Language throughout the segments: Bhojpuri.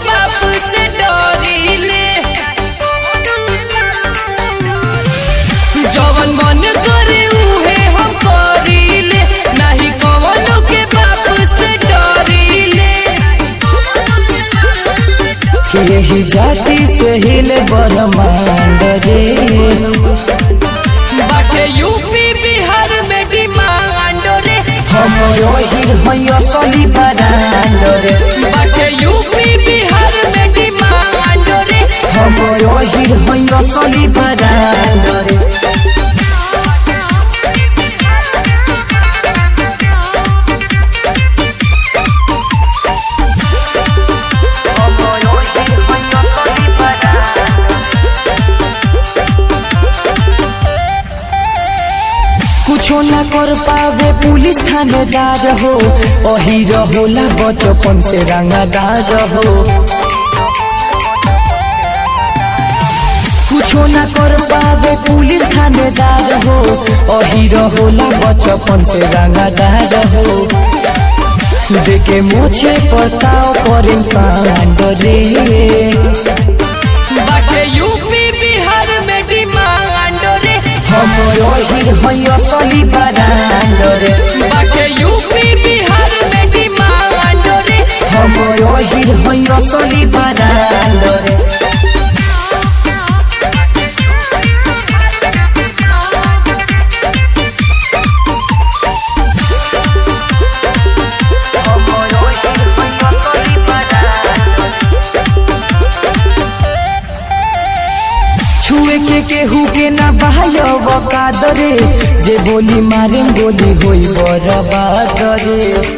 बाप से डरिले जवन मन करे उहे हम करिले नाही कवनो के बाप से डरिले यही जाति से हिले ब्रह्मांड रे बाटे यूपी बिहार में डिमांड रे हम यही है असली ब्रांड रे बाटे यूपी बिहार में डिमांड रे हम यही है असली ब्रांड रे कुछो ना कर पावे पुलिस थानेदार हो वही रहोला बचपन से रंगादार हो कुछो ना कर पावे पुलिस थानेदार हो वही रहोला बचपन से रंगादार हो देखे मोछे पताओ करे कांड रे बाटे यूपी बिहार में डिमांड रे हम यही है असली ब्रांड रे बाटे यूपी बिहार में डिमांड रे हम यही है असली ब्रांड रे छुए के केहू के ना बहायो बकादरे जे बोली मारे गोली होई बरबादरे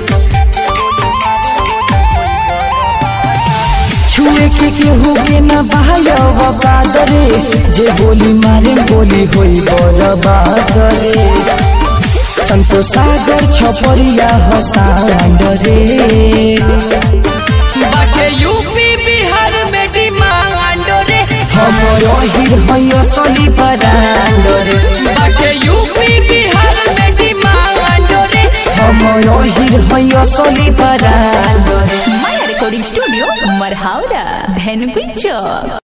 छुए के केहू के ना बहायो बकादरे जे बोली मारे गोली होई बरबादरे संतोष सागर छपरिया हसांड रे बाटे यूपी बिहार में डिमांड रे हम यही है असली ब्रांड रे बाटे यूपी बिहार में डिमांड रे हम यही है असली ब्रांड रे Maya Recording Studio, Marhaura, Dhenukui Chowk.